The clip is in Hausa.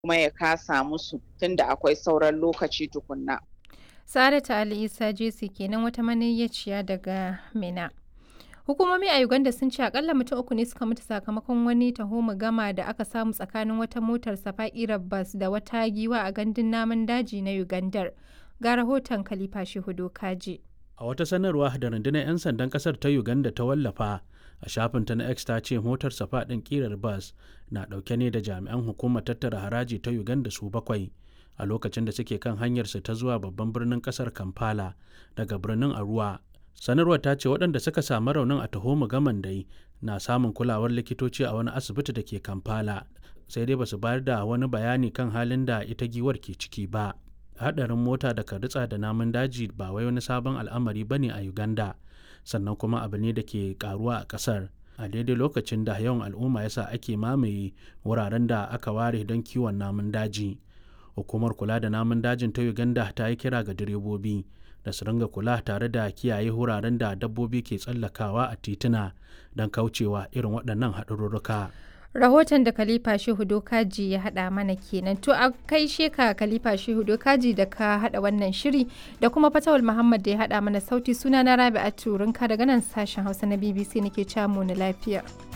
kuma ya kasa musu tunda akwai sauran lokaci tukunna. Saratu Ali Isa Jesi kenan wata maniyyaciya daga Mina. Hukumomi a Uganda sun ce akalla mutum uku ne suka mutu sakamakon wani taho gama da aka samu tsakanin wata motar safa'irar bas da wata giwa a gandun namun daji na Ugandar. Ga rahoton Khalifa Shehu Kaji. A wata sanarwa da rundunar 'yan sandan kasar ta Uganda ta wallafa a shafinta na X ta ce motar safa ɗin ƙirar bas na ɗauke ne da jami'an hukumar tattara haraji ta Uganda su bakwai a lokacin da suke kan hanyarsu ta zuwa babban birnin kasar Kampala daga birnin Arua. Sanarwar ta ce waɗanda suka samu raunin a taho gaman dai na samun kulawar likitoci a wani asibiti da ke Kampala sai dai basu bayar da wani bayani kan halin da ita giwar ke ciki ba. Haɗarin mota da ritsa da namun daji ba wai wani sabon al'amari bane a Uganda. sannan kuma abu ne da ke karuwa a kasar a daidai lokacin da yawan al'umma yasa ake mamaye wuraren da aka ware don kiwon namun daji hukumar kula da namun dajin ta uganda ta yi kira ga direbobi da su ringa kula tare da kiyaye wuraren da dabbobi ke tsallakawa a tituna don kaucewa irin waɗannan haɗarurruka. rahoton da Khalifa Shehu Dokaji ya haɗa mana kenan. To a kai sheka Khalifa Shehu Dokaji da ka haɗa wannan shiri da kuma Fatawul Muhammad da ya haɗa mana sauti suna na Rabi'atu Rinka daga nan sashen Hausa na BBC nake camu na lafiya.